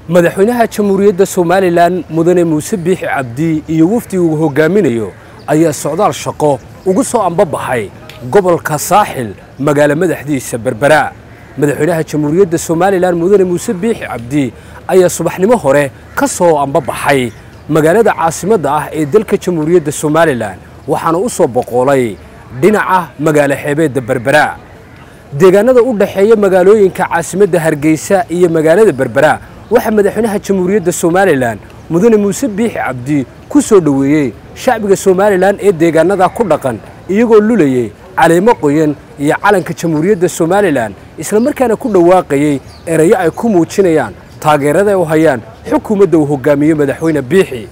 madaxweynaha jamhuuriyadda somalilan mudane muuse biixi cabdi iyo wafdi uu hogaaminayo ayaa socdaal shaqo ugu soo ambabaxay gobolka saaxil magaalo madaxdiisa berbera madaxweynaha jamhuuriyadda somalilan mudane muuse biixi cabdi ayaa subaxnimo hore ka soo ambabaxay magaalada caasimadda ah ee dalka jamhuuriyadda somalilan waxaana u soo boqolay dhinaca magaalo xeebeedda berbera deegaanada u dhexeeya magaalooyinka caasimadda hargeysa iyo magaalada berbera waxaa madaxweynaha jamhuuriyadda somalilan mudane muuse biixi cabdi ku soo dhoweeyey shacbiga somalilan ee deegaanada ku dhaqan iyagoo lulayey caleemo qoyan iyo calanka jamhuuriyadda somalilan islamarkaana ku dhawaaqayey erayo ay ku muujinayaan taageerada u hayaan xukuumadda uu hogaamiye madaxweyne biixi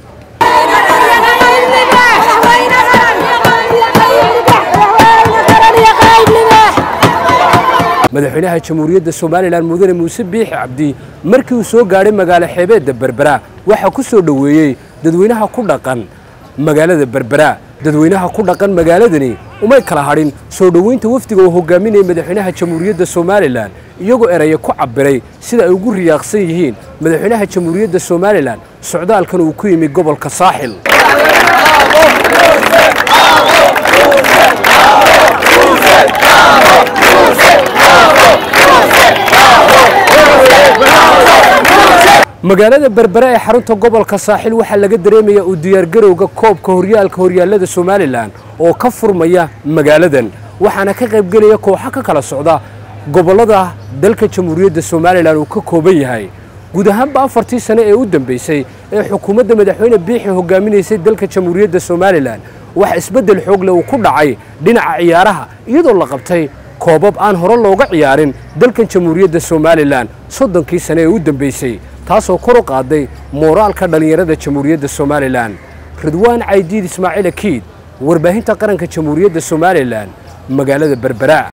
madaxweynaha jamhuuriyadda somalilan mudane muuse biixi cabdi markii uu soo gaadhay magaalo xeebeedda berbera waxaa ku soo dhoweeyey dadweynaha ku dhaqan magaalada berbera dadweynaha ku dhaqan magaaladani umay kala hadhin soo dhoweynta wafdiga uu hogaaminayay madaxweynaha jamhuuriyadda somalilan iyagoo eraya ku cabbiray sida ay ugu riyaaqsan yihiin madaxweynaha jamhuuriyadda somalilan socdaalkan uu ku yimi gobolka saaxil magaalada berbere ee xarunta gobolka saaxil waxaa laga dareemayaa uu diyaargarowga koobka horyaalka horyaallada somalilan oo ka furmaya magaaladan waxaana ka qaybgelaya kooxo ka kala socda gobollada dalka jamhuuriyadda somalilan uu ka kooban yahay guud ahaanba afartii sane ee u dambeysay ee xukuumadda madaxweyne biixi hogaaminaysay dalka jamhuuriyadda somalilan waxa isbeddel xoogle uu ku dhacay dhinaca ciyaaraha iyadoo la qabtay koobab aan hore looga ciyaarin dalkan jamhuuriyadda somalilan soddonkii sane ee u dambeysay taasoo kor u qaaday mooraalka dhallinyarada jamhuuriyadda somalilan ridwaan caydiid ismaaciil akiid warbaahinta qaranka jamhuuriyadda somalilan magaalada berbera